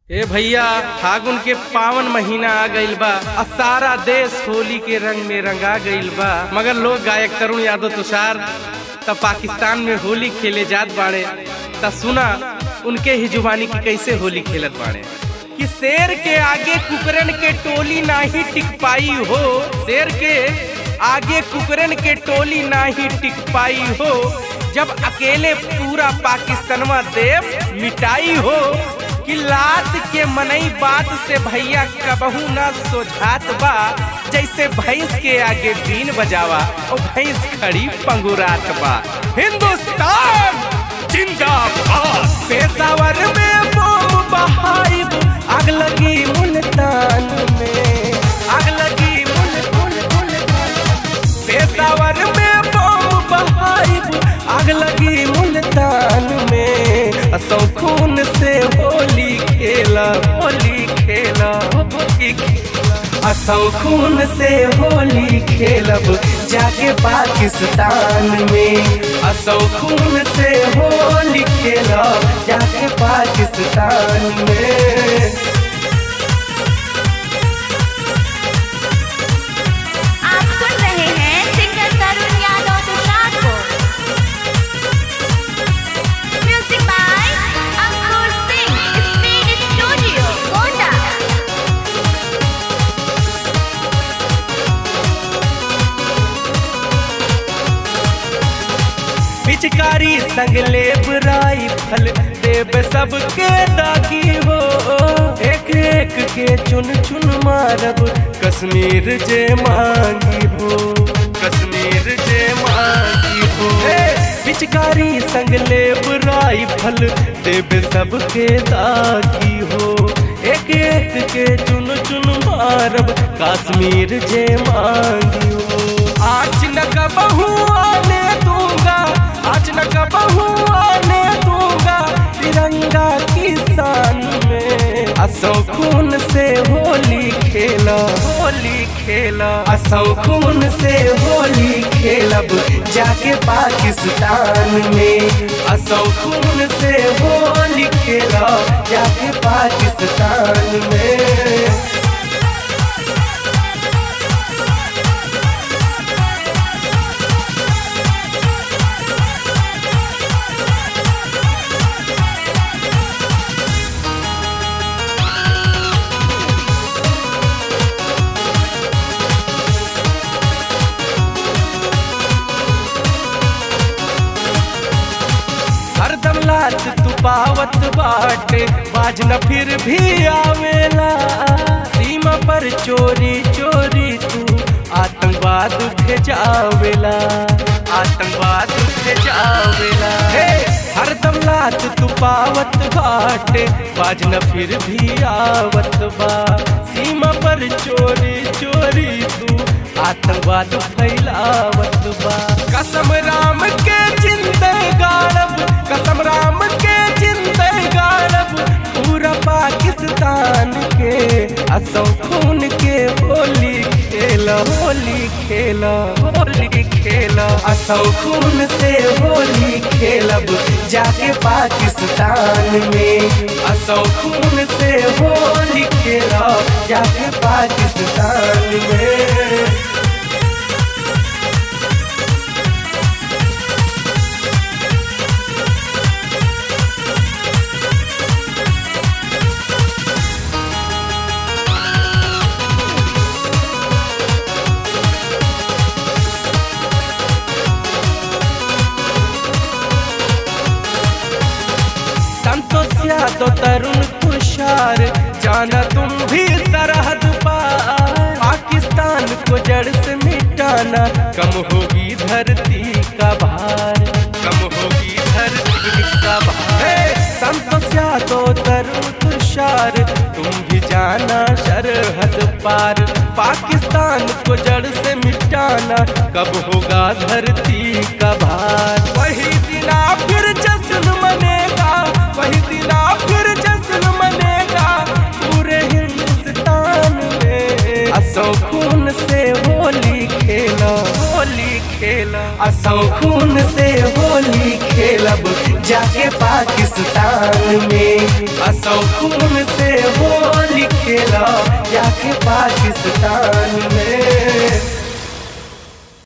ए भैया फागुन के पावन महीना आ गइल बा आ सारा देश होली के रंग में रंगा गइल बा मगर लोग गायक तरुण यादव तुषार त पाकिस्तान में होली खेले जात बाड़े त सुना उनके ही जुबानी की कैसे होली खेलत बाड़े कि शेर के आगे कुकरन के टोली नाही टिक पाई हो शेर के आगे कुकरन के टोली नाही टिक पाई हो जब अकेले पूरा पाकिस्तानवा देव मिटाई हो कि लात के मनई बात से भैया कबहू ना सोझात बा जैसे भैंस के आगे बीन बजावा और भैंस खड़ी पंगुरात बा हिंदुस्तान जिंदाबाद पेशावर में बम बहाइब आग लगी मुल्तान में आग लगी मुल मुल मुल्तान पेशावर में बम बहाइब आग लगी मुल्तान में असौ खून से होली खेला होली खेला होली खेला असौ खून से होली खेलब जाके पाकिस्तान में असौ खून से होली खेलब जाके पाकिस्तान में आप सुन रहे हैं सिंगर तरुण यादव तुषार को music by Ankur Singh speed studio Gonda पिचकारी संगले बुराई फल देव सबके दागी हो एक एक के चुन चुन मारब कश्मीर जे मांगी हो कश्मीर जे मांगी हो पिचकारी संगले बुराई फल देव सबके दागी हो एक एक के चुन चुन मारब कश्मीर जे मांगी हो आज न कबहू आने दूंगा आज न कबहू आने दूंगा तिरंगा की शान में असौ खून से होली खेला होली खेला असौ खून से होली खेलब जाके पाकिस्तान में असौ खून से होली खेला जाके पाकिस्तान में हरदम लात तू पावत बाटे बाज न फिर भी आवेला सीमा पर चोरी चोरी तू आतंकवाद भेजावेला आतंकवाद भेजावेला हे हरदम लात तू पावत बाटे बाज न फिर भी आवत बा सीमा पर चोरी चोरी तू आतंकवाद फैलावत बा कसम राम के जिंदे गाड़ब कसम राम के जिंदे गाड़ब पूरा पाकिस्तान के असौ खून के होली खेला होली खेला होली खेला असौ खून से होली खेलब जाके पाकिस्तान में असौ खून से होली खेला जाके पाकिस्तान में संतोष यादव तरुण तुषार जाना तुम भी सरहद पार पाकिस्तान को जड़ से मिटाना कम होगी धरती का भार कम होगी धरती का भार हे, संतोष यादव तरुण तुषार तुम भी जाना सरहद पार पाकिस्तान को जड़ से मिटाना कब होगा धरती का भार वही दिना फिर जश्न मनेगा वही दिना फिर जश्न मनेगा पूरे हिंदुस्तान में असौ खून से होली खेला होली खेला असौ खून से होली खेलब जाके पाकिस्तान में असौ खून से लो जाके पाकिस्तान में